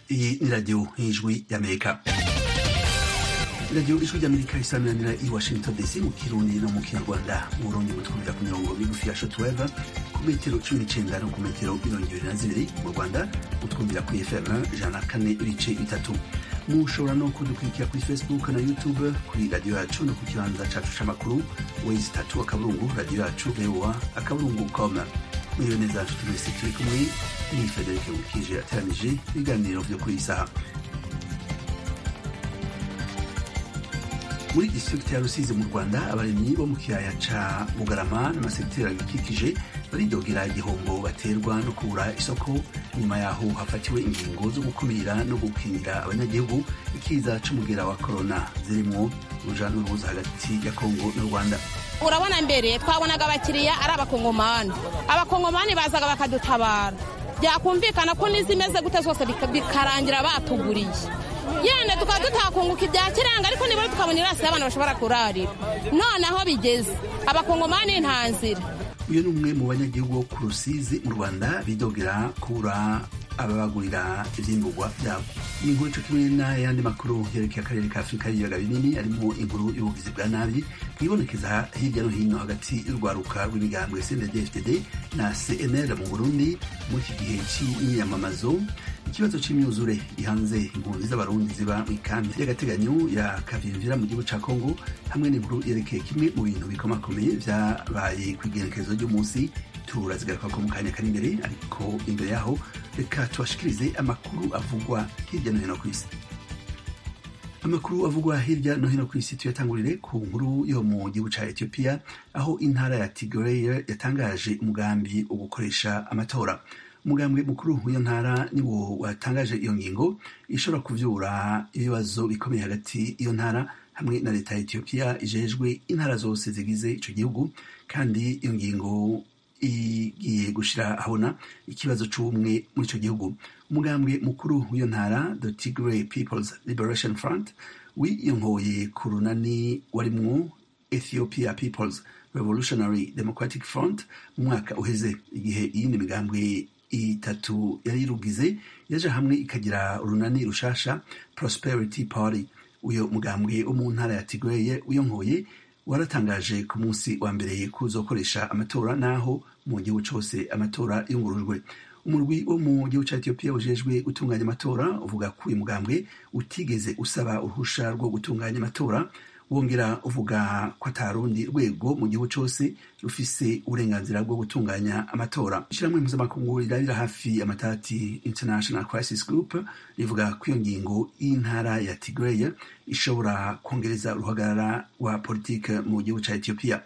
Iyi ni radiyo y'ijwi y'amerika radiyo ijwi ry'amerika isaminanira i washington dc mu kirundi no mu kinyarwanda mu burundi mutwumvira ku mirongo migufi ya shotweve ku metero cumi n'icenda no ku metero mirongo ibiri na zibiri mu rwanda mutwumvira ku fm ijana na kane ibice bitatu mushobora no kudukurikira kuri facebook na youtube kuri radiyo yacu no ku kibanza cacu c'amakuru wezi tatu akaburungu radiyo yacu voa akaburungu com mwiriwe neza nshuti mwese turi kumwe ni federike wukije ateranije ibiganiro vyo kuri iyi saha muri district ya rusizi mu rwanda abarimyi bo mu kiyaya ca bugarama n'amasekiteri abikikije baridogera igihombo baterwa no kubura isoko nyuma yaho hafatiwe ingingo zo gukumira no gukingira abanyagihugu ikiza c'umugera wa korona zirimwo uruja n'urubuza hagati ya kongo n'u rwanda urabona mbere twabonaga abakiriya ari abakongomani abakongomani bazaga bakadutabara byakumvikana ko n'izimeze gute zose bikarangira batuguriye yenda tukaba tutakunguka ibya kiranga ariko nibura tukabona irasi y'abantu bashobora kurarira none aho bigeze abakongomani nta nzira uyu ni umwe mu banyagihugu bo ku rusizi mu rwanda bidogera kubura ababagurira ivyimburwa vyabo ni inkuru co kimwe n'ayandi makuru yerekeye akarere ka afurika y'ibiyaga binini arimo inkuru y'ubugizi bwa nabi bwibonekeza hirya no hino hagati y'urwaruka rw'imigambwe cndfdd na cnl mu burundi muri iki gihe c'imyiyamamazo ikibazo c'imyuzure gihanze impunzi z'abarundi ziba mw'ikambi y'agateganyo ya kavimvira mu gihugu ca kongo hamwe n'inkuru yerekeye kimwe mu bintu bikomakomeye vyabaye kw'igenekerezo ry'umunsi turazigaruka ko mu kanya kari imbere ariko imbere yaho reka tubashikirize amakuru avugwa hirya no hino ku isi amakuru avugwa hirya no hino ku isi tuyatangurire ku nkuru yo mu gihugu ca etiyopiya aho intara ya tigreya yatangaje umugambi wo gukoresha amatora umugambwe mukuru w'iyo ntara niwo watangaje iyo ngingo ishobora kuvyura ibibazo bikomeye hagati y'iyo ntara hamwe na leta ya etiyopiya ijejwe intara zose zigize ico gihugu kandi iyo ngingo igiye gushira ahabona ikibazo c'ubumwe muri ico gihugu umugambwe mukuru w'iyo ntara the tigray peoples liberation front wiyonkoye ku runani warimwo ethiopia peoples revolutionary democratic front mu mwaka uheze igihe iyindi migambwe itatu yari irugize yaje hamwe ikagira urunani rushasha prosperity party uyo mugambwe wo mu ntara ya tigray wiyonkoye waratangaje ku munsi wa mbere kuzokoresha amatora naho mu gihugu cose amatora yungurujwe umurwi wo mu gihugu ca etiyopiya ujejwe gutunganya amatora uvuga ko uyu mugambwe utigeze usaba uruhusha rwo gutunganya amatora wongera uvuga ko atarundi rwego mu gihugu cose rufise uburenganzira bwo gutunganya amatora ishyirahamwe mpuzamakungu rirabira hafi amatati international crisis group rivuga ko iyo ngingo y'intara ya tigreya ishobora kongereza uruhagarara rwa politike mu gihugu ca etiyopiya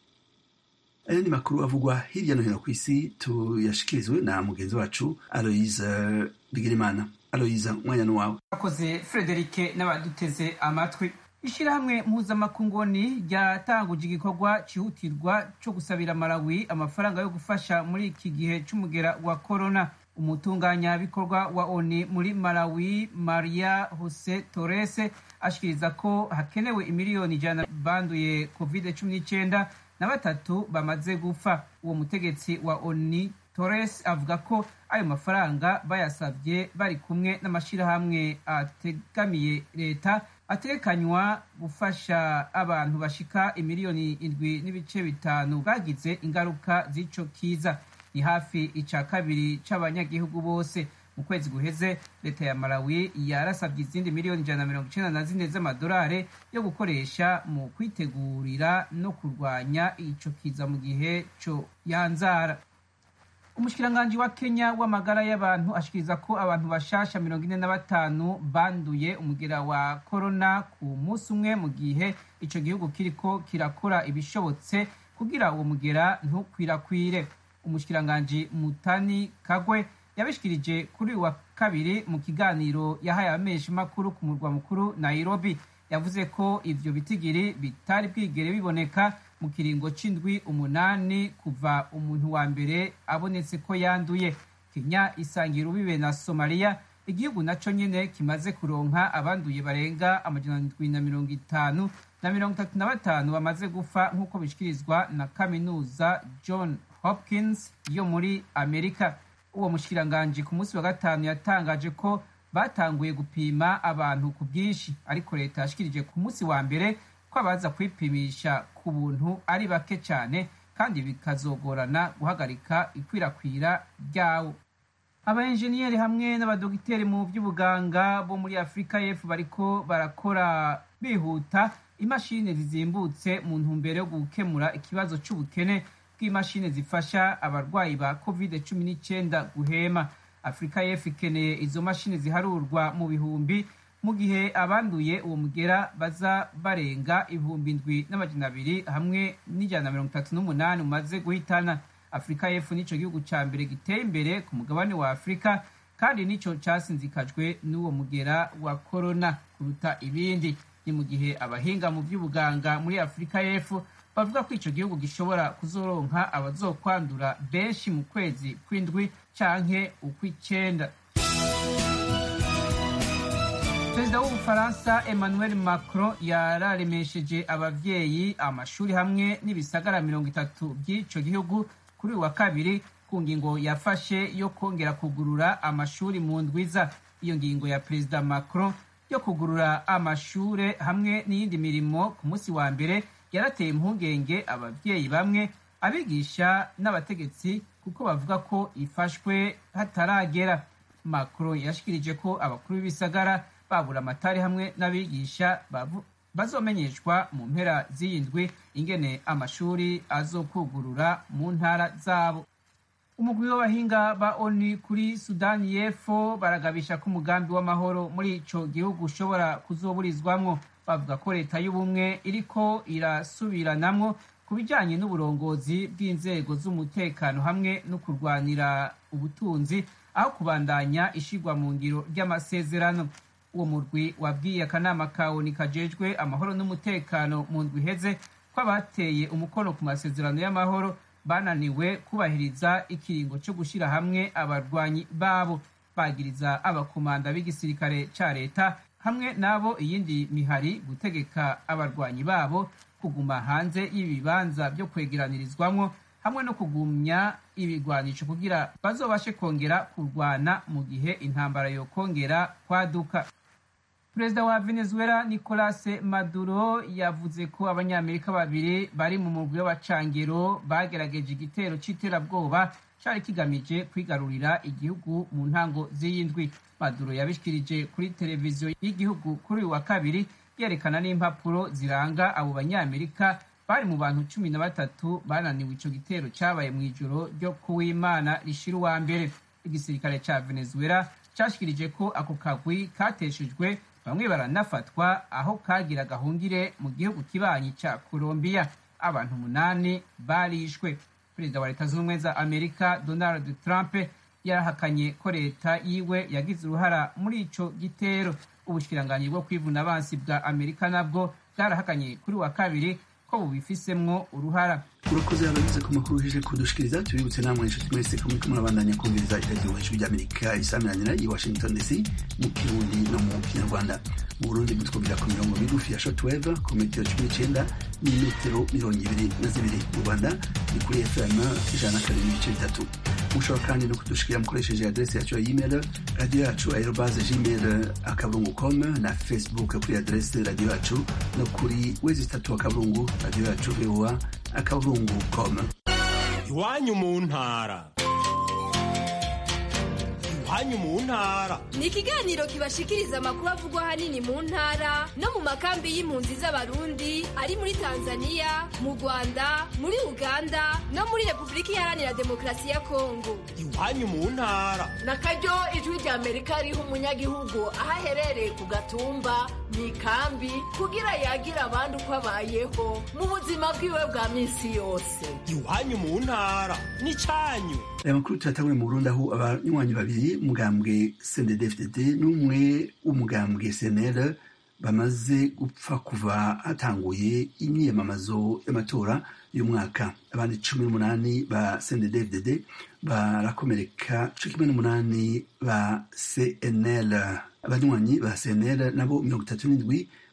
ayandi makuru avugwa hirya no hino ku isi tuyashikirizwe na mugenzi wacu aloise bigirimana aloise umwanya n'uwawe akoze frederike n'abaduteze amatwi ishirahamwe mpuzamakungoni ryatanguje igikorwa cihutirwa co gusabira malawi amafaranga yo gufasha muri iki gihe c'umugera wa korona umutunganyabikorwa wa oni muri malawi maria jose torres ashikiriza ko hakenewe imiliyoni ijana banduye covid cumi n'icenda na batatu bamaze gupfa uwo mutegetsi wa oni torres avuga ko ayo mafaranga bayasabye bari kumwe n'amashirahamwe ategamiye leta atekanywa gufasha abantu bashika imiliyoni indwi n'ibice bitanu bagize ingaruka z'ico kiza ni hafi ica kabiri c'abanyagihugu bose mu kwezi guheze leta ya malawi yarasabye izindi miliyoni ijana na mirongo icenda na zine z'amadolari yo gukoresha mu kwitegurira no kurwanya ico kiza mu gihe co yanzara umushikiranganji wa kenya w'amagara y'abantu ashikiriza ko abantu bashasha mirongo ine na batanu banduye umugera wa korona ku munsi umwe mu gihe ico gihugu kiriko kirakora ibishobotse kugira uwo mugera ntukwirakwire umushikiranganji mutani kagwe yabishikirije kuri uyu wa kabiri mu kiganiro yahaye abamenyesha makuru ku murwa mukuru nairobi yavuze ko ivyo bitigiri bitari bwigere biboneka mu kiringo c'indwi umunani kuva umuntu wa mbere abonetse ko yanduye kenya isangira ubibe na somaliya igihugu naco nyene kimaze kuronka abanduye barenga amajana ndwi na mirongo itanu na mirongo itatu na batanu bamaze gufa nk'uko bishikirizwa na kaminuza john hopkins yo muri amerika uwo mushikiranganji ku munsi wa gatanu yatangaje ko batanguye gupima abantu ku bwinshi ariko leta yashikirije ku munsi wa mbere ko abaza kwipimisha ku buntu ari bake cyane kandi bikazogorana guhagarika ikwirakwira ryawo abaenjeniyeri hamwe n'abadogiteri mu by'ubuganga bo muri afurika y'epfo bariko barakora bihuta imashini zizimbutse mu ntumbero yo gukemura ikibazo cy'ubukene bw'imashini zifasha abarwayi ba covid cumi n'icyenda guhema afurika y'epfo ikeneye izo mashini ziharurwa mu bihumbi mu gihe abanduye uwo mugera baza barenga ibihumbi ndwi n'amajana abiri hamwe n'ijana na mirongo itatu n'umunani umaze guhitana afurika y'epfo nico gihugu ca mbere giteye imbere ku mugabane wa afurika kandi nico casinzikajwe n'uwo mugera wa korona kuruta ibindi ni mu gihe abahinga mu by'ubuganga muri afurika y'epfo bavuga ko ico gihugu gishobora kuzoronka abazokwandura benshi mu kwezi kw'indwi canke ukw'icenda perezida w'ubufaransa emmanuel macron yararemesheje abavyeyi amashuri hamwe n'ibisagara mirongo itatu by'ico gihugu kuri uyu wa kabiri ku ngingo yafashe yo kongera kugurura amashuri mu ndwiza iyo ngingo ya perezida macron yo kugurura amashure hamwe n'iyindi mirimo ku munsi wa mbere yarateye impungenge abavyeyi bamwe abigisha n'abategetsi kuko bavuga ko ifashwe hataragera macron yashikirije ko abakuru b'ibisagara babura amatari hamwe n'abigisha bazomenyeshwa mu mpera z'iyi ndwi ingene amashuri azokugurura mu ntara zabo umugwi w'abahinga ba oni kuri sudani y'epfo baragabisha ko umugambi w'amahoro muri ico gihugu ushobora kuzoburizwamwo bavuga ko leta y'ubumwe iriko irasubiranamwo ku bijanye n'uburongozi bw'inzego z'umutekano hamwe no kurwanira ubutunzi aho kubandanya ishigwa mu ngiro ry'amasezerano uwo murwi wabwiye akanama ka oni kajejwe amahoro n'umutekano mu ndwi iheze ko abateye umukono ku masezerano y'amahoro bananiwe kubahiriza ikiringo cyo gushyira hamwe abarwanyi babo bagiriza abakomanda b'igisirikare ca leta hamwe n'abo iyindi mihari gutegeka abarwanyi babo kuguma hanze y'ibibanza byo kwegeranirizwamwo hamwe no kugumya ibigwanisho kugira bazobashe kongera kurwana mu gihe intambara yokongera kwaduka perezida wa venezuela nicolas maduro yavuze ko abanyamerika babiri bari mu mugwi w'abacangero bagerageje igitero c'iterabwoba cari kigamije kwigarurira igihugu mu ntango z'iyindwi maduro yabishikirije kuri televiziyo y'igihugu kuri uyu wa kabiri yerekana n'impapuro ziranga abo banyamerika bari mu bantu cumi na batatu bananiwe ico gitero cabaye mw'ijoro ryo kuwimana rishira uwa mbere igisirikare ca venezuela cashikirije ko ako kagwi kateshejwe bamwe baranafatwa aho kagira gahungire mu gihugu kibanyi ca colombiya abantu umunani barishwe perezida wa leta z'ubumwe za amerika donald trump yarahakanye ko leta yiwe yagize uruhara muri ico gitero ubushikiranganyi bwo kwivuna abansi bwa amerika nabwo bwarahakanye kuri wa kabiri ko bubifisemwo uruhara urakoze abagize ku makuru uje kudushikiriza tubibutse namwe inshuti mwese ko muriko murabandanya kumviriza iradiyo ijwi ry'amerika isamiranyira i washington dc mu kirundi no mu kinyarwanda mu burundi mutwumvira ku mirongo migufi ya shortwave ku metero cumi n'icenda n'imetero mirongo ibiri na zibiri mu rwanda ni kuri fm ijana na kabiri n'ibice bitatu mushobora kandi no kudushikira mukoresheje adrese yacu ya email radiyo yacu aerobaze gmail akaburungu com na facebook kuri adrese radiyo yacu no kuri wezi itatu akaburungu radiyo yacu voa akaburungu com iwanyu mu ntara iwanyu mu ntara ni ikiganiro kibashikiriza amakuru avugwa ahanini mu ntara no mu makambi y'impunzi z'abarundi ari muri tanzania mu rwanda muri uganda no muri repubulika iharanira demokarasi ya kongo iwanyu mu ntara na karyo ijwi rya amerika riha umunyagihugu aho aherereye ku gatumba mu ikambi kugira yagira abandi uko abayeho mu buzima bwiwe bwa minsi yose iwanyu mu ntara ni cyanyu aya makuru tuyatangure mu burundi aho abanywanyi babiri umugambwe cnddfdd n'umwe w'umugambwe cnl bamaze gupfa kuva hatanguye imyiyamamazo y'amatora y'umwaka abandi cumi n'umunani ba cnddfdd barakomereka co kimwe n'umunani ba cnl abanywanyi ba cnl nabo mirongo itatu n'indwi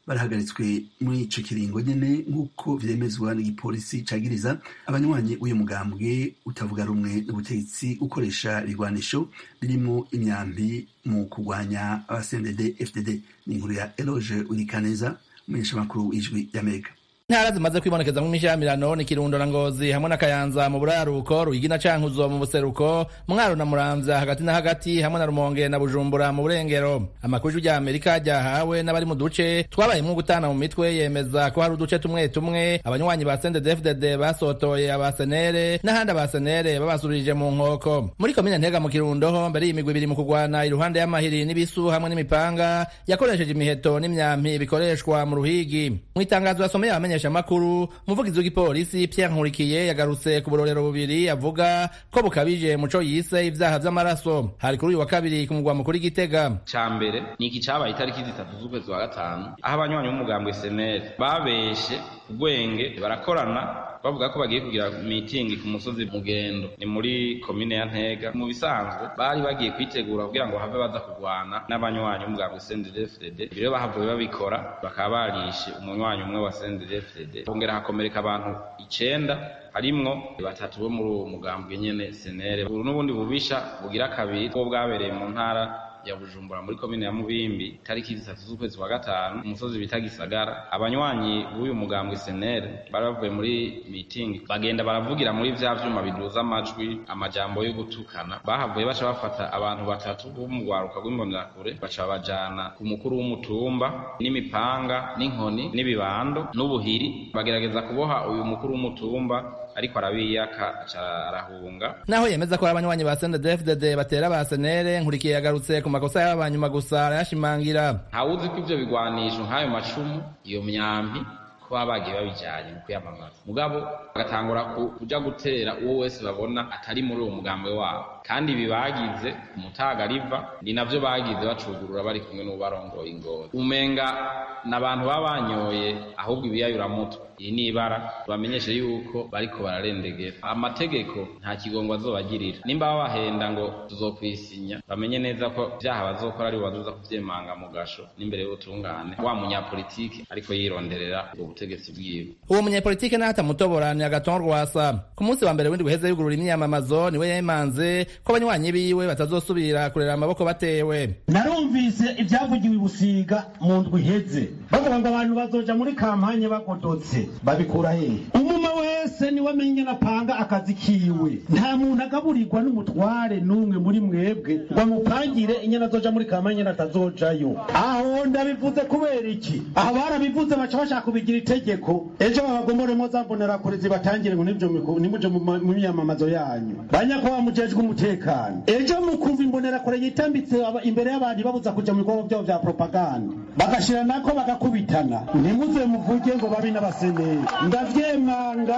barahagaritswe muri ico kiringo nyene nk'uko vyemezwa n'igipolisi cagiriza abanywanyi uyu mugambwe utavuga rumwe n'ubutegetsi ukoresha ibigwanisho birimo imyambi mu kurwanya abasendede fdd ni inkuru ya eloge urikaneza umumenyeshamakuru w'ijwi y'amerika intara zimaze kwibonekeza mu mishamirano ni kirundo na ngozi hamwe na kayanza mu buraruko ruyigi na cankuzo mu buseruko mwaro na muramvya hagati na hagati hamwe na rumonge na bujumbura mu burengero amakuru y'ijwi amerika ryahawe n'abari mu duce twabayemwo gutana mu mitwe yemeza ko hari uduce tumwe tumwe abanywanyi ba sendedefdd basotoye abasenere n'ahandi abasenere babasurije mu nkoko muri komine ntega mu kirundo ho mbere y'imigwi ibiri mu kurwana iruhande y'amahiri n'ibisu hamwe n'imipanga yakoresheje imiheto n'imyampi bikoreshwa mu ruhigi mu itangazo yasomeye abamenyesha makuru umuvugizi w'igipolisi Pierre Nkurikiye yagarutse ku burorero bubiri avuga ko bukabije muco yise ivyaha vy'amaraso hari kuri uyu wa kabiri ku mugwa mukuru Gitega ca mbere ni iki cabaye itariki zitatu z'ukwezi wa gatanu aho abanywanyi b'umugambwe seneri babeshe ubwenge barakorana bavuga ko bagiye kugira mitingi ku musozi mugendo ni muri komine ya ntega mu bisanzwe bari bagiye kwitegura kugira ngo have baza kurwana n'abanywanyi b'umugambwe sendefdd rero bahavuye babikora bakaba barishe umunywanyi umwe wa sendefdd hongera hakomereka abantu icenda harimwo batatu bo muri uwo mugambwe nyene senere uru n'ubundi bubisha bugira kabiri bwo bwabereye mu ntara ya Bujumbura muri komine ya Mubimbi tariki zitatu z'ukwezi wa gatanu umusozi bita Gisagara abanywanyi b'uyu mugambwe senere bari bavuye muri meeting bagenda baravugira muri vya vyuma biduza amajwi amajambo yo gutukana bahavuye baca bafata abantu batatu bo mu rwaruka rw'imbonerakure baca bajana ku mukuru w'umutumba n'imipanga n'inkoni n'ibibando n'ubuhiri bagerageza kuboha uyu mukuru w'umutumba ariko arabiyaka aca arahunga naho yemeza ko abanywanyi ba sendedefdd batera ba senere nkurikiye yagarutse ku makosa y'abanyuma gusa arayashimangira ntawuzi ko ivyo bigwanisho nk'ayo macumu iyo myambi ko baba bagiye babijanye mu kwiyamamaza mugabo bagatangura kuja gutera uwo wese babona atari muri uwo mugambwe wabo kandi ibi bagize umutaga riva ni navyo bagize bacugurura bari kumwe n'ubarongoye ingozi umenga n'abantu baba banyoye ahubwo ibiyayuramutwe iri ni ibara bamenyeshe yuko bariko bararendegera amategeko nta kigongo azobagirira nimba babahenda ngo tuzokwisinya bamenye neza ko vyaha bazokora ari bazoza kuvyemanga mu gasho n'imbere y'ubutungane wa munyapolitiki ariko yironderera ubwo butegetsi bwiwe uwo munyapolitike nahatamutobora ni agaton rwasa ku munsi wa mbere w'indwi uheze yugurura imyamamazo niwe yemanze ko abanywanyi biwe batazosubira kurera amaboko batewe narumvise ibyavugiwe i busiga mu ndwi iheze bavuga ngo abantu bazoja muri kampanye bagodotse babikura hehe umuma wese niwe amenya napanga akazi kiwe nta muntu agaburirwa n'umutware n'umwe muri mwebwe ngo amupangire inyana azoja muri kampanye nyene atazojayo aho ndabivuze kubera iki aha barabivuze baca bashaka kubigira itegeko ejo babagomoremo za mbonerakure zibatangire ngo nimuje mu myamamazo yanyu banyakubahwa mujejwe umutekano ejo mukumva imbonerakure yitambitse imbere y'abantu babuza kuja mu bikorwa vyabo vya propaganda bagashira nako bagakubitana ntimuze muvuge ngo babi n'abaseneri ndavyemanga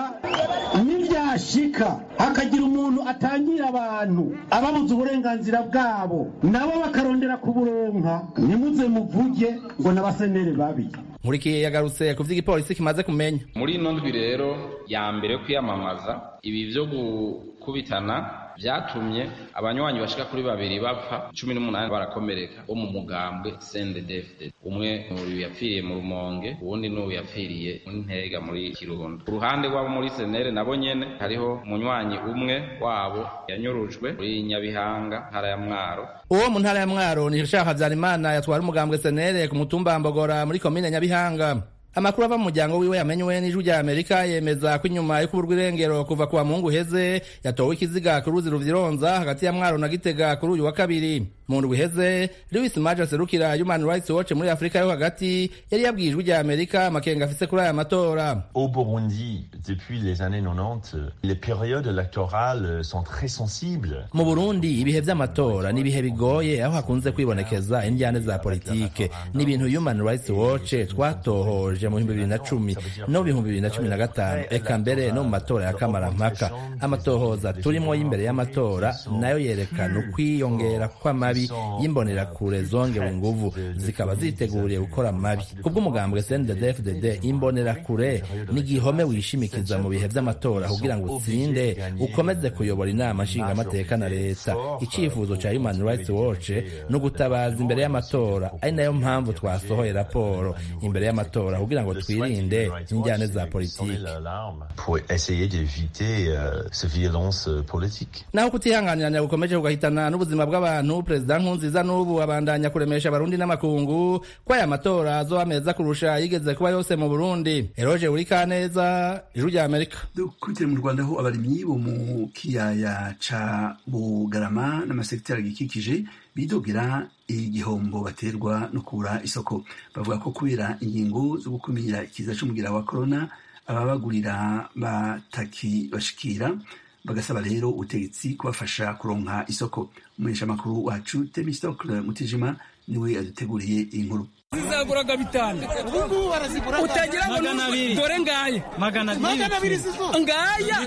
nivyashika hakagira umuntu atangira abantu ababuza uburenganzira bwabo nabo bakarondera kuburonka ntimuze muvuge ngo n'abaseneri babi nkurikiye yagarutse ku vy'igipolisi kimaze kumenya muri ino ndwi rero ya mbere yo kwiyamamaza ibi vyo gukubitana vyatumye abanywanyi bashika kuri babiri bapfa cumi n'umunani barakomereka bo mu mugambwe sendedefd umwe uyu yapfiriye mu rumonge uwundi n'uyu yapfiriye muri ntega muri kirundo ku ruhande rw'abo muri senere nabo nyene hariho umunywanyi umwe wabo yanyurujwe muri nyabihanga ntara ya mwaro uwo mu ntara ya mwaro ni shaka habyarimana yatwara umugambwe senere ku mutumba mbogora muri komine nyabihanga amakuru ava mu muryango wiwe yamenywe n'ijwi rya amerika yemeza ko inyuma yo kuburwa irengero kuva kuwa mungu uheze yatowe ikiziga ku ruzi ruvyironza hagati ya mwaro na gitega kuri uyu wa kabiri mu ndwi iheze louis maje aserukira human rights watch muri afurika yo hagati yari yabwiye ijwi rya amerika amakenga afise kuri aya matora au burundi depuis les années 90 les périodes électorales sont très sensibles mu burundi ibihe vy'amatora ni ibihe bigoye aho hakunze kwibonekeza indyane za politike ni ibintu human rights watch twatohoje mu bihumbi bibiri na cumi no mu bihumbi bibiri na cumi na gatanu eka mbere no mu matora ya kamarampaka amatohoza turimo y'imbere y'amatora nayo yerekana ukwiyongera kw'amabi mabi y'imbonerakure zongewe inguvu zikaba ziteguriye gukora mabi kubw'umugambwe CNDD-FDD imbonerakure ni igihome wishimikiza mu bihe vy'amatora kugira ngo utsinde ukomeze kuyobora inama nshingamateka na leta icifuzo ca Human Rights Watch no gutabaza imbere y'amatora ari nayo mpamvu twasohoye raporo imbere y'amatora kugira ngo twirinde injyane za politiki pour essayer d'éviter euh, ces violences politiques. naho kutihanganiranya gukomeje kugahitana n'ubuzima bw'abantu perezida nkunziza n'ubu abandanya kuremesha abarundi n'amakungu ko aya matora azoba meza kurusha yigeze kuba yose mu burundi eroje uri kaneza ijuru rya amerika dukurikire mu rwanda aho abarimyi bo mu kiyaya ca bugarama n'amasekiteri agikikije bidogera igihombo baterwa no kubura isoko bavuga ko kubera ingingo zo gukumira ikiza c'umugira wa korona ababagurira batakibashikira bagasaba rero ubutegetsi kubafasha kuronka isoko umumenyeshamakuru wacu temistokle mutijima niwe yaduteguriye iyi nkuru zizaguraga bitanu ubungubu barazigura utagira ngo dore ngaya magana abiri ngaya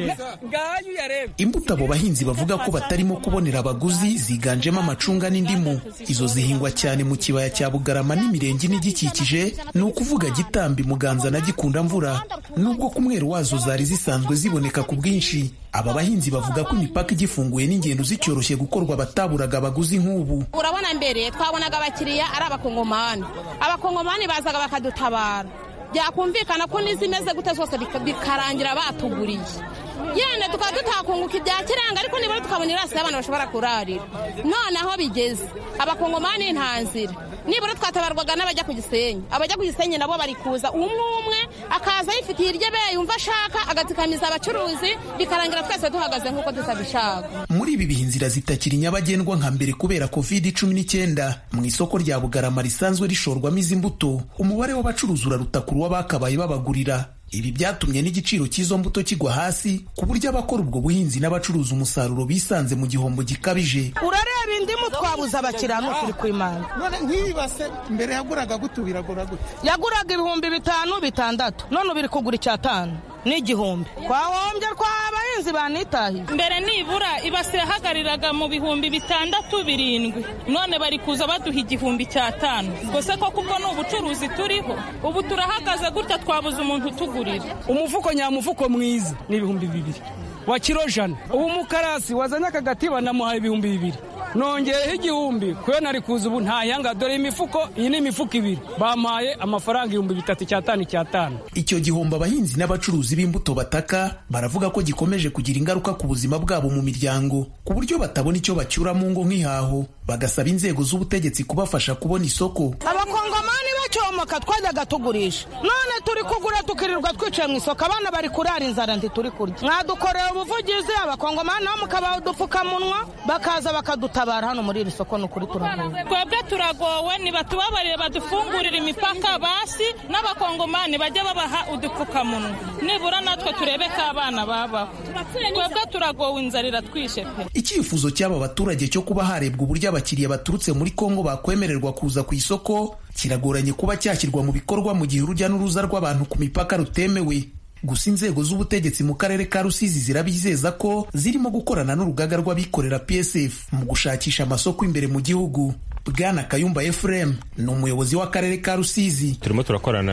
ngaya uyareba imbuto abo bahinzi bavuga ko batarimo kubonera abaguzi ziganjemo amacunga n'indimu izo zihingwa cyane mu kibaya cya bugarama n'imirenge n'igikikije ni ukuvuga gitambi muganza na gikunda mvura nubwo ku mwero wazo zari zisanzwe ziboneka ku bwinshi aba bahinzi bavuga ko imipaka igifunguye n'ingendo zicyoroshye gukorwa bataburaga abaguzi nk'ubu urabona mbere twabonaga abakiriya ari abakongomani abakongomani bazaga bakadutabara byakumvikana ko n'izimeze gute zose bikarangira batuguriye yenda tukaba tutakunguka ibya kiranga ariko nibura tukabona irasi y'abantu bashobora kurarira none aho bigeze abakongomani nta nzira nibura twatabarwaga n'abajya ku gisenyi abajya ku gisenyi nabo bari kuza umwe umwe akaza yifitiye iryo be yumva ashaka agatikamiza abacuruzi bikarangira twese duhagaze nk'uko tutabishaka muri ibi bihe inzira zitakiri nyabagendwa nka mbere kubera covid cumi n'icyenda mu isoko rya bugarama risanzwe rishorwamo izi mbuto umubare w'abacuruzi uraruta ku w'abakabaye babagurira ibi byatumye n'igiciro cy'izo mbuto kigwa hasi ku buryo abakora ubwo buhinzi n'abacuruza umusaruro bisanze mu gihombo gikabije urareba indimu twabuze abakiriya ni ukuri kw'imana none nk'iyi base mbere yaguraga gute ubu iragura gute yaguraga ibihumbi bitanu bitandatu none ubu iri kugura icyatanu n'igihumbi twahombye tw'abahinzi banitahiye mbere nibura ibase yahagariraga mu bihumbi bitandatu birindwi none bari kuza baduha igihumbi cy'atanu gusa koko ubwo ni ubucuruzi turiho ubu turahagaze gutya twabuze umuntu utugurira umufuko nyamufuko mwiza ni ibihumbi bibiri wa kiro jana ubu mukarasi wazanye akagatiba namuhaye ibihumbi bibiri nongereho igihumbi kuyo nari kuza ubu ntayanga dore imifuko iyi ni imifuko ibiri bampaye amafaranga ibihumbi bitatu icyatanu icyatanu icyo gihombo abahinzi n'abacuruzi b'imbuto bataka baravuga ko gikomeje kugira ingaruka ku buzima bwabo mu miryango ku buryo batabona icyo bacyura mu ngo nk'ihaho bagasaba inzego z'ubutegetsi kubafasha kubona isoko abakongomani bacyomoka twajyaga tugurisha none turi kugura tukirirwa twicaye mu isoko abana bari kurara inzara ntituri kurya mwadukorera ubuvugizi abakongomani nabo mukabaha udupfukamunwa bakaza bakadutabara hano muri iri soko ni ukuri turagowe twebwe turagowe ntibatubabarire badufungurire imipaka basi n'abakongomani bajye babaha udupfukamunwa nibura natwe turebe ko abana babaho twebwe turagowe inzara iratwishe pe icyifuzo cy'aba baturage cyo kuba harebwa uburyo abakiriya baturutse muri kongo bakwemererwa kuza ku isoko kiragoranye kuba cyashyirwa mu bikorwa mu gihe urujya n'uruza rw'abantu ku mipaka rutemewe gusa inzego z'ubutegetsi mu karere ka rusizi zirabizeza ko zirimo gukorana n'urugaga rw'abikorera psf mu gushakisha amasoko imbere mu gihugu bwana kayumba efuremu ni umuyobozi w'akarere ka rusizi turimo turakorana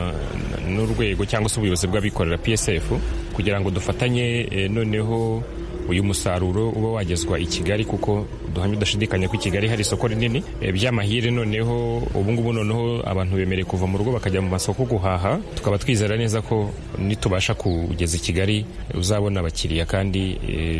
n'urwego cyangwa se ubuyobozi bw'abikorera psf kugira ngo dufatanye noneho uyu musaruro uba wagezwa i kigali kuko duhamya udashidikanya ko i kigali hari isoko rinini by'amahire noneho ubungubu noneho abantu bemerewe kuva mu rugo bakajya mu masoko guhaha tukaba twizera neza ko nitubasha kugeza i kigali uzabona abakiriya kandi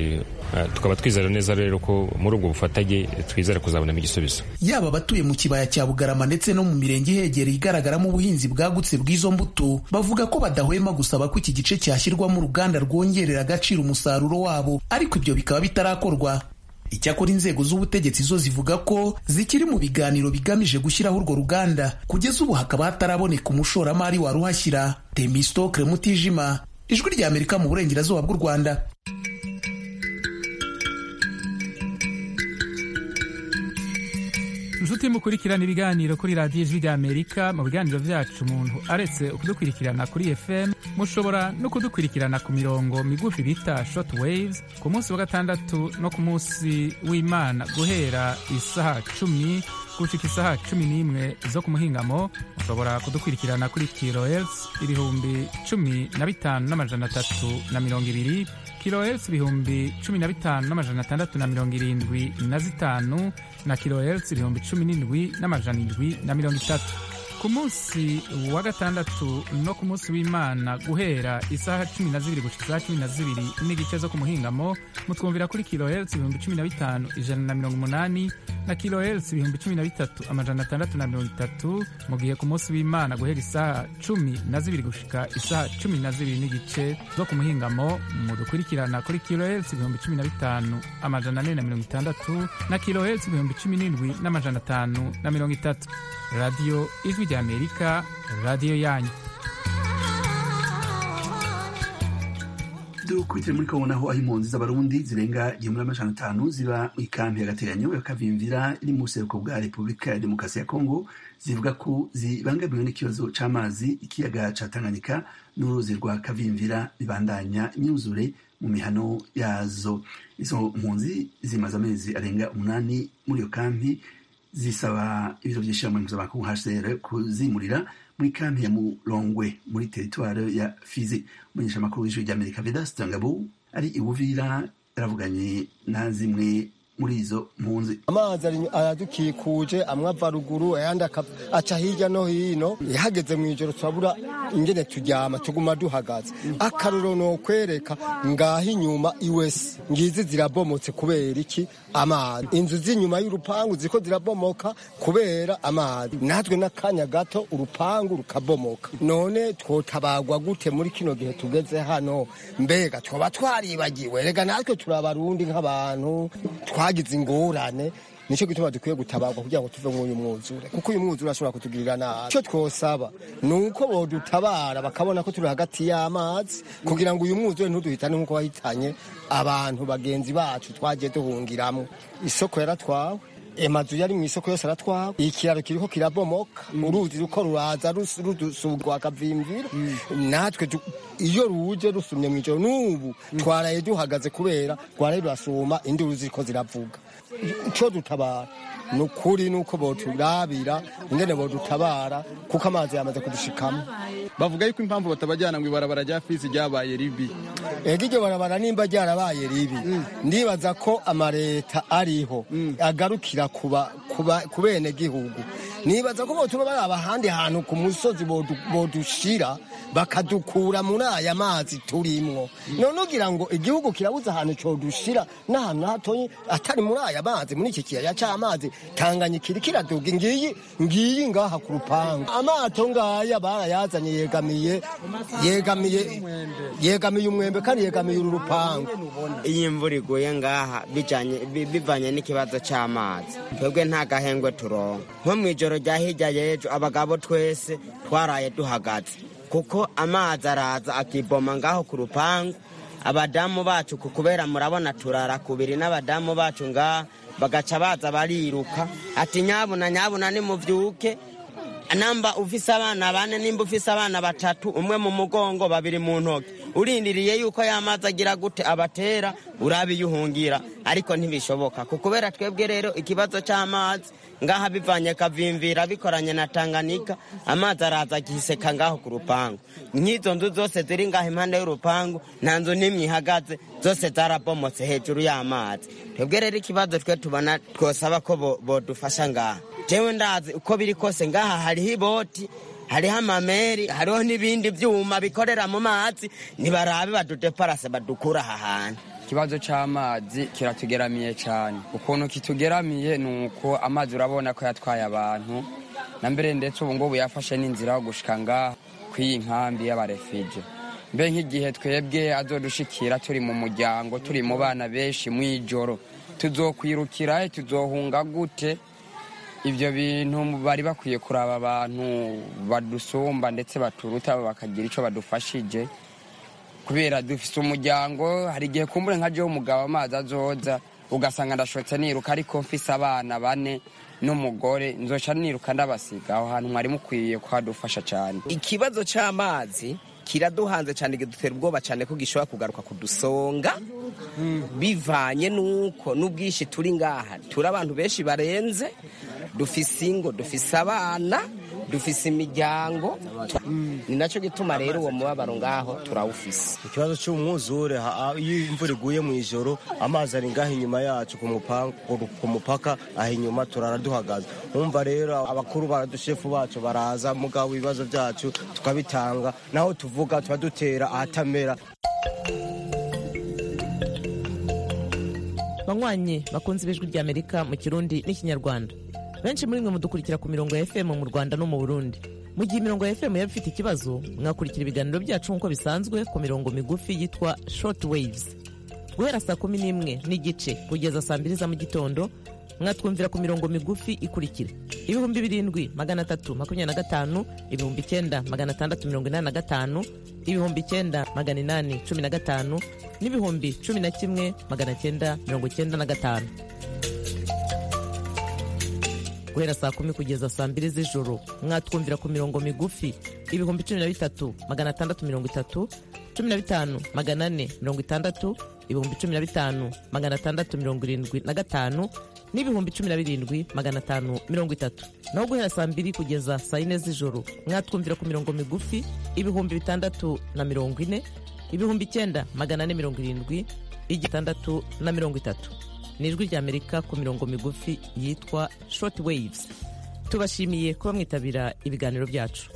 tukaba twizera neza rero ko muri ubwo bufatanye twizera kuzabonamo igisubizo yaba abatuye mu kibaya cya bugarama ndetse no mu mirenge ihegereye igaragaramo ubuhinzi bwagutse bw'izo mbuto bavuga ko badahwema gusaba ko iki gice cyashyirwamo uruganda rwongerera agaciro umusaruro wabo ariko ibyo bikaba bitarakorwa icyakora inzego z'ubutegetsi zo zivuga ko zikiri mu biganiro bigamije gushyiraho urwo ruganda kugeza ubu hakaba hataraboneka umushoramari waruhashyira temistokre mutijima ijwi rya amerika mu burengerazuba bw'u rwanda inshuti mukurikirana ibiganiro kuri radiyo ijwi ry'amerika mu biganiro byacu umuntu aretse kudukurikirana kuri fm mushobora no kudukurikirana ku mirongo migufi bita short waves ku munsi wa gatandatu no ku munsi w'imana guhera isaha cumi gushika isaha cumi n'imwe zo ku muhingamo mushobora kudukurikirana kuri kilohertz ibihumbi cumi na bitanu n'amajana atatu na mirongo ibiri kilohertz ibihumbi cumi na bitanu n'amajana atandatu na mirongo irindwi na zitanu na kilohertz ibihumbi cumi n'indwi n'amajana indwi na mirongo itatu ku munsi wa gatandatu no ku munsi w'imana guhera isaha cumi na zibiri gushika isaha cumi na zibiri n'igice zo ku muhingamo mutwumvira kuri kilohertz ibihumbi cumi na bitanu ijana na mirongo umunani na kilohertz ibihumbi cumi na bitatu amajana atandatu na mirongo itatu mu gihe ku munsi w'imana guhera isaha cumi na zibiri gushika isaha cumi na zibiri n'igice zo ku muhingamo mudukurikirana kuri kilohertz ibihumbi cumi na bitanu amajana ane na mirongo itandatu na kilohertz ibihumbi cumi n'indwi n'amajana atanu na mirongo itatu radiyo ijwi ry'amerika radiyo yanyu dukurikire muri kongo naho aho impunzi z'abarundi zirenga igihumbi n'amajana atanu ziba mu ikambi y'agateganyo ya kavimvira iri mu buseruko bwa repubulika ya demokarasi ya kongo zivuga ko zibangamiwe n'ikibazo c'amazi ikiyaga ca tanganyika n'uruzi rwa kavimvira bibandanya imyuzure mu mihano yazo izo mpunzi zimaze amezi arenga umunani muri iyo kampi zisaba ibiro vy'ishirahamwe mpuzamakungu hcr kuzimurira muri kampi ya Mulongwe muri teritware ya Fizi umunyeshamakuru w'ijwi ry'Amerika Vedaste Ngabo ari iwuvira yaravuganye na zimwe muri izo mpunzi amazi aradukikuje amwe ava ruguru ayandi aca hirya no hino ihageze mu ijoro turabura ingene turyama tuguma duhagaze akaruro no kwereka ngaho inyuma iwese ngizi zirabomotse kubera iki amazi inzu z'inyuma y'urupangu ziko zirabomoka kubera amazi natwe n'akanya gato urupangu rukabomoka none twotabagwa gute muri kino gihe tugeze hano mbega twoba twaribagiwe rega natwe turabarundi nk'abantu twagize ingorane nicyo gituma dukwiye gutabarwa kugira ngo tuve mw'uyu mwuzure kuko uyu mwuzure ashobora kutugirira nabi icyo twosaba ni uko bodutabara bakabona ko turi hagati y'amazi kugira ngo uyu mwuzure ntuduhitane nk'uko wahitanye abantu bagenzi bacu twagiye duhungiramo isoko yaratwawe amazu yari mu isoko yose aratwawe ikiraro kiriko kirabomoka uruzi ruko ruraza rusugwa akavimvira natwe iyo ruje rusumye mu ijoro n'ubu twaraye duhagaze kubera rwaraye rurasuma induru ziriko ziravuga ico dutabara ni ukuri nuko boturabira ingene bodutabara kuko amazi yamaze kudushikamo bavuga yuko impamvu batabajyana ngo ibarabara rya fizi ryabaye ribi ego iryo barabara nimba ryarabaye ribi ndibaza ko amareta ariho agarukira ku bene gihugu nibaza ko botuma baraba ahandi hantu ku musozi bodushira bakadukura muri aya mazi turimwo none ugira ngo igihugu kirabuze ahantu codushira n'ahantu hatoyi atari muri aya mazi muri iki kiyaya c'amazi tanganyika iri kiraduga ngiyi ngiyi ngaha ku rupangu amato ngaya barayazanye yegamiye yegamiye yegamiye umwembe kandi yegamiye uru rupangu iyo imvura iguye ngaha bivanye n'ikibazo c'amazi twebwe nta gahengwe turonka nko mw'ijoro rya hirya y'ejo abagabo twese twaraye duhagaze kuko amazi araza akiboma ngaho ku rupangu abadamu bacu kubera murabona turara kubiri n'abadamu bacu ngaha bagaca baza bariruka ati nyabuna nyabuna nimuvyuke namba ufise abana bane nimba ufise abana batatu umwe mu mugongo babiri mu ntoki urindiriye yuko yamazi agira gute abatera urabe iyo uhungira ariko ntibishoboka kubera twebwe rero ikibazo c'amazi ngaha bivanye kavimvira bikoranye na Tanganyika amazi araza agiseka ngaho ku rupangu nk'izo nzu zose ziri ngaho impande y'urupangu nta nzu n'imwe ihagaze zose zarabomotse hejuru y'amazi twebwe rero ikibazo twe tubona twosaba ko bodufasha ngaha jewe ndazi uko biri kose ngaha hariho iboti hariho amameri hariho n'ibindi byuma bikorera mu mazi ntibarabe badudeparase badukura aha hantu ikibazo cy'amazi kiratugeramiye cyane ukuntu kitugeramiye ni uko amazi urabona ko yatwaye abantu na mbere ndetse ubu ngubu yafashe n'inzira yo gushika ngaha kw'iyi nkambi y'abarefije mbe nk'igihe twebwe azodushikira turi mu muryango turi mu bana benshi mu ijoro tuzokwirukira tuzohunga gute ibyo bintu bari bakwiye kuraba abantu badusumba ndetse baturuta bakagira icyo badufashije kubera dufite umuryango hari igihe kumbure nka jewe umugabo amazi azoza ugasanga ndashotse niruka ariko mfise abana bane n'umugore nzoca niruka ndabasiga aho hantu mwari mukwiye kuhadufasha cyane ikibazo cy'amazi kiraduhanze cyane kidutera ubwoba cyane ko gishobora kugaruka kudusonga bivanye n'uko n'ubwinshi turi ngaha turi abantu benshi barenze dufise ingo dufise abana dufise imiryango ni nacyo gituma rero uwo mubabaro ngaho turawufise ikibazo cy'umwuzure ha- iyo imvura iguye mu ijoro amazi ari ngaho inyuma yacu ku mupa- ku- ku mupaka aho inyuma turara duhagaze umva rero abakuru baradushefu bacu baraza mugabo ibibazo byacu tukabitanga naho tuvuga tuba dutera ahatamera banywanyi bakunze ibijwi ry'amerika mu kirundi n'ikinyarwanda benshi muri mwe mudukurikira ku mirongo ya fm mu rwanda no mu burundi mu gihe imirongo ya fm yaba ifite ikibazo mwakurikira ibiganiro byacu nk'uko bisanzwe ku mirongo migufi yitwa short waves guhera saa kumi n'imwe n'igice kugeza saa mbiri za mu gitondo mwatwumvira ku mirongo migufi ikurikira ibihumbi birindwi magana atatu makumyabiri na gatanu ibihumbi icyenda magana atandatu mirongo inani na gatanu ibihumbi icyenda magana inani cumi na gatanu n'ibihumbi cumi na kimwe magana cyenda mirongo cyenda na gatanu guhera saa kumi kugeza saa mbiri z'ijoro mwatwumvira ku mirongo migufi ibihumbi cumi na bitatu magana atandatu mirongo itatu cumi na bitanu magana ane mirongo itandatu ibihumbi cumi na bitanu magana atandatu mirongo irindwi na gatanu n'ibihumbi cumi na birindwi magana atanu mirongo itatu naho guhera saa mbiri kugeza saa yine z'ijoro mwatwumvira ku mirongo migufi ibihumbi bitandatu na mirongo ine ibihumbi icyenda magana ane mirongo irindwi igitandatu na mirongo itatu ni ijwi ry'amerika ku mirongo migufi yitwa short waves tubashimiye kuba mwitabira ibiganiro byacu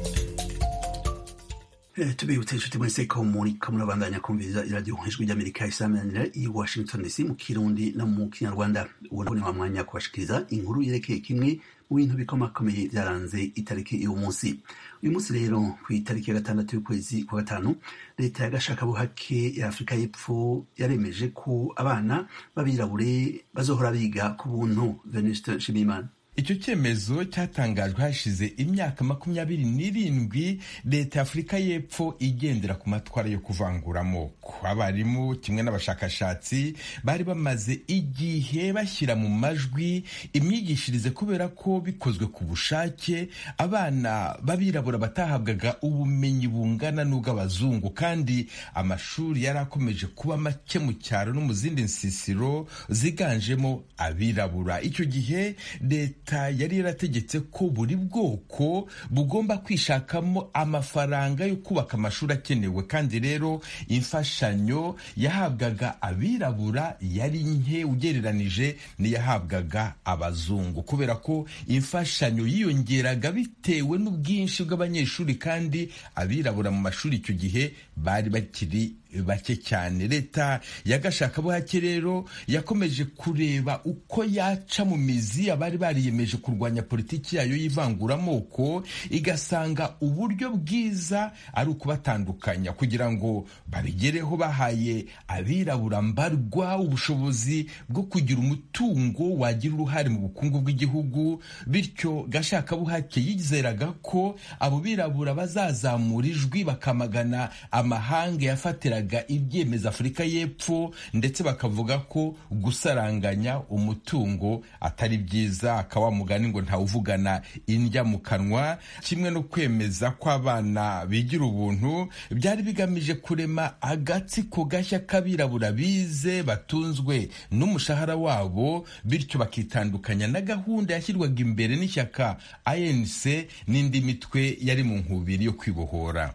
Eh, tubibutse inshuti mwese ko muri ko murabandanya kumviriza iradiyo ijwi ry'amerika isamanira i washington dc mu kirundi no mu kinyarwanda ubu ni wa mwanya kubashikiriza inkuru yerekeye kimwe mu bintu bikomakomeye byaranze itariki y'uwo munsi uyu munsi rero ku itariki ya gatandatu y'ukwezi kwa gatanu leta ya gashakabuhake ya afurika y'epfo yaremeje ko abana b'abirabure bazohora biga ku buntu venuste nshimiyimana icyo cyemezo cyatangajwe hashize imyaka makumyabiri n'irindwi leta ya afurika y'epfo igendera ku matwara yo kuvangura amoko abarimu kimwe n'abashakashatsi bari bamaze igihe bashyira mu majwi imyigishirize kubera ko bikozwe ku bushake abana b'abirabura batahabwaga ubumenyi bungana n'ubw'abazungu kandi amashuri yari akomeje kuba make mu cyaro no mu zindi nsisiro ziganjemo abirabura icyo gihe leta yari yarategetse ko buri bwoko bugomba kwishakamo amafaranga yo kubaka amashuri akenewe kandi rero imfashanyo yahabwaga abirabura yari nke ugereranije n'iyahabwaga abazungu kubera ko imfashanyo yiyongeraga bitewe n'ubwinshi bw'abanyeshuri kandi abirabura mu mashuri icyo gihe bari bakiri bake cyane leta ya gashakabuhake rero yakomeje kureba uko yaca mu mizi abari bariyemeje kurwanya politiki yayo y'ivanguramoko igasanga uburyo bwiza ari ukubatandukanya kugira ngo babigereho bahaye abirabura mbarwa ubushobozi bwo kugira umutungo wagira uruhare mu bukungu bw'igihugu bityo gashakabuhake yizeraga ko abo birabura bazazamura ijwi bakamagana amahanga yafatiraga ibyemezo afurika y'epfo ndetse bakavuga ko gusaranganya umutungo atari byiza akaba mugani ngo ntawuvugana indya mu kanwa kimwe no kwemeza ko abana bigira ubuntu byari bigamije kurema agatsiko gashya k'abirabura bize batunzwe n'umushahara wabo bityo bakitandukanya na gahunda yashyirwaga imbere n'ishyaka anc n'indi mitwe yari mu nkubiri yo kwibohora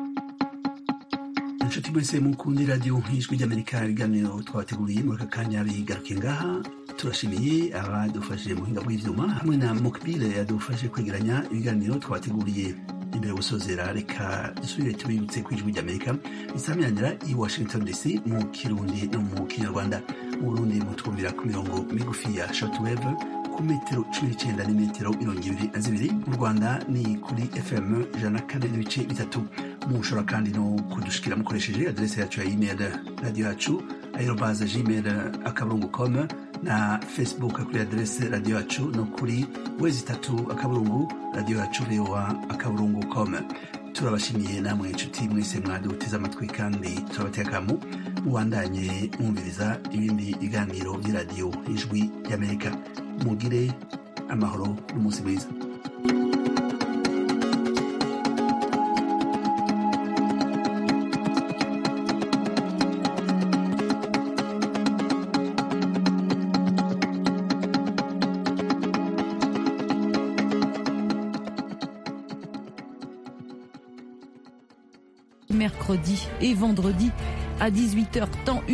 inshuti mwese mukundi radiyo ijwi ry'amerika ibiganiro twabateguriye muri aka kanya bigaruke ngaha turashimiye abadufashije mu buhinga bw'ibyuma hamwe na mokbile yadufashe kwegeranya ibiganiro twabateguriye imbere yo gusozera reka dusubire tubibutse ku ijwi ry'amerika risamiranira i washington dc mu kirundi no mu kinyarwanda mu burundi mutwumvira ku mirongo migufi ya shortwave ku metero cumi n'icyenda n'imetero mirongo ibiri na zibiri mu rwanda ni kuri fm ijana na kane n'ibice bitatu mushobora kandi no kudushikira mukoresheje aderesi yacu ya email radiyo yacu aerobaze gmail akaburungu com na facebook kuri aderesi radiyo yacu no kuri wezi itatu akaburungu radiyo yacu voa akaburungu com turabashimiye namwe inshuti mwese mwaduteze amatwi kandi turabatekamu mubandanye mwumviriza ibindi biganiro by'iradiyo ijwi ry'amerika mugire amahoro n'umunsi mwiza mercredi et vendredi à 18h temps